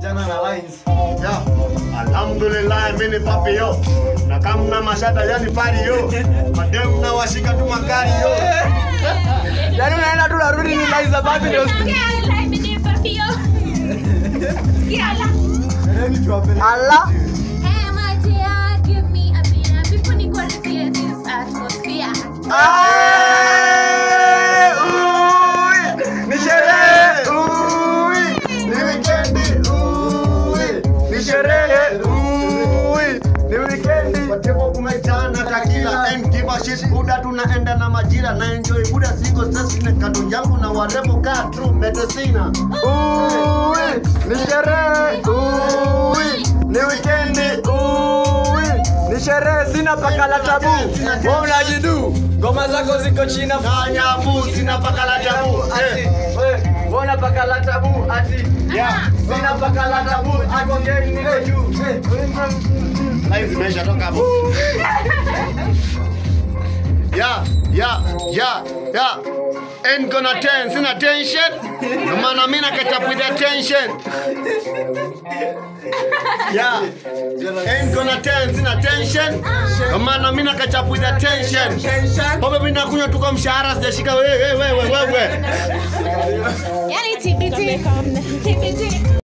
Kijana na lines. Ya. Alhamdulillah mimi ni papi yo. Na kama mna mashada yani pari yo. Madem na washika tu magari yo. Yaani unaenda tu narudi ni lines za babi ndio. Allah. Aye, ui, Ni sherehe. Ui. Ni weekend. Ui. Ni sherehe. Ui. Ni weekend. Kwa tembo kumejana takila and give a shit buda tunaenda na majira na enjoy buda single stress ni kando yangu na warembo kaa true medicina. Ui. Ni sherehe. Ui. Ni weekend. Ui. Ni sherehe sina paka la tabu. Wewe unajidu. Ngoma zako ziko china. Kanya bu sina paka la tabu. Eh. Mbona paka la tabu ati Yeah. sina paka la tabu ati geni niko juu. Live zimeisha toka hapo. Yeah, yeah, yeah, yeah. Ain't gonna turn, sina tension. No maana mimi na catch up with the tension. Yeah. Ain't gonna turn, sina tension. No maana mimi na catch up with the tension. Pombe mimi nakunywa tu kwa mshahara sijashika wewe wewe wewe wewe. Yani TBT. TBT.